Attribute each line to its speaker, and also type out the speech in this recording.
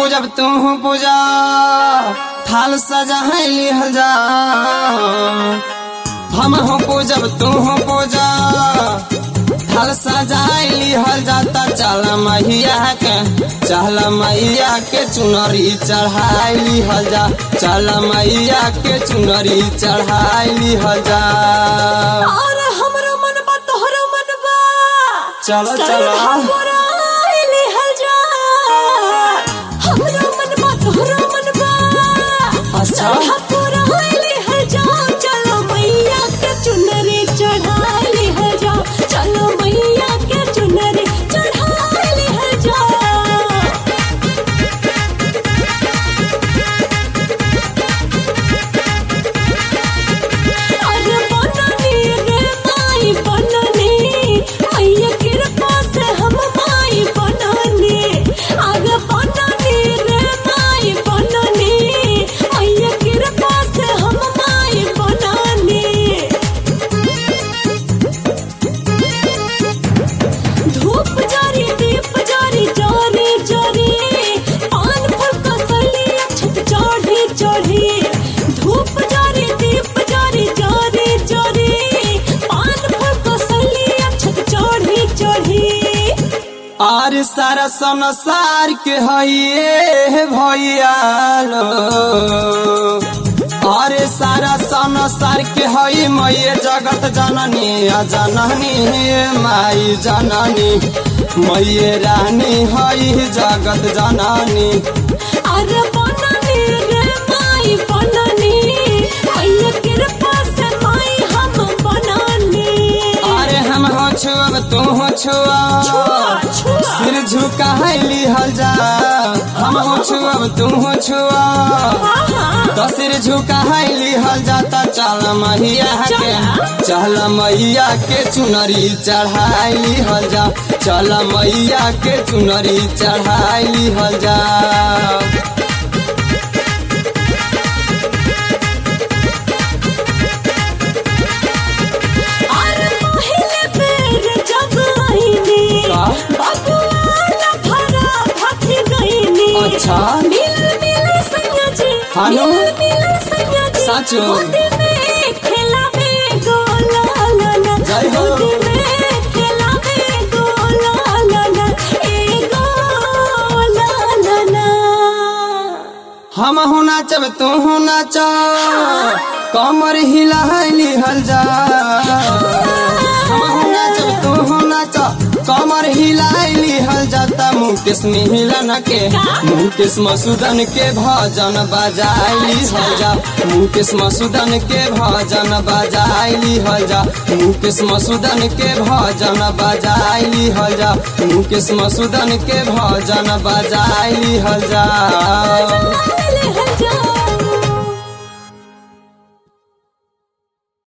Speaker 1: पूजब तू पूजा थाल सजाइली हजा हम हो पूजब तू पूजा थाल सजाइली हल जाता चल मैया के चल मैया के चुनरी चढ़ाइली हल जा चल मैया के चुनरी चढ़ाइली हल जा
Speaker 2: और हमरो मन बा तोहरो मन बा
Speaker 1: चलो चलो
Speaker 2: सरहा पुराइली हल जा हमरो मन बा तोहरो मन बा
Speaker 1: अच्छा।
Speaker 2: सरहा पुराइली हल जा चलो मैया के चुनरी चढ़ाइली हल जा चलो मैया के चुनरी चढ़ाइली हल जा अरे बननी रे माई बननी मैया कृपा से हम माई बननी अरे बननी रे माई बननी मैया कृपा से हम माई बननी धूप जारी दीप जारी जारी जारी पान फल कसली छत चढ़ी चढ़ी धूप जारी दीप जारी जारी जारी पान फल कसली छत चढ़ी चढ़ी
Speaker 1: आर सारा संसार के हइए भैया लो अरे सारा संसार के हई मैये जगत जननी आ जननी माई जननी मैये रानी हई जगत जननी
Speaker 2: अरे बननी रे माई बननी मैया कृपा से माई हम बननी
Speaker 1: अरे हम हो छुअब तू हो छुआ
Speaker 2: छुआ, छुआ।
Speaker 1: सिर झुकाइली हल जा हम हो छुअब तू हो छुआ
Speaker 2: आहा
Speaker 1: तो सिर झुकाइली हल जाता चल मैया के चल मैया के चुनरी चढ़ाइली हल जा चल मैया के चुनरी चढ़ाइली हल जा
Speaker 2: अरे पहिले बेर जब आईनी
Speaker 1: का?
Speaker 2: बबुआ भरा भागी गईनी
Speaker 1: अच्छा।
Speaker 2: मिल मिल सैया जी
Speaker 1: हानो?
Speaker 2: मिल मिल सैया जी
Speaker 1: साचो?
Speaker 2: गोदी में खेलावे गोला ला ला
Speaker 1: जय हो।
Speaker 2: गोदी में खेलावे गोला ला ला ए गोला ला ला
Speaker 1: हम हो नाचब तू हो नाच कमर हिलाइली हल जा हम हो नाचब तू हो नाच कमर हिलाइली हल जाता मुकेश मिलन के मुकेश मसूदन के भजन बजाइली हल जा मुकेश मसूदन के भजन बजाइली हल जा मुकेश मसूदन के भजन बजाइली हल जा मुकेश मसूदन के भजन बजाइली हल जा
Speaker 2: ले हल जा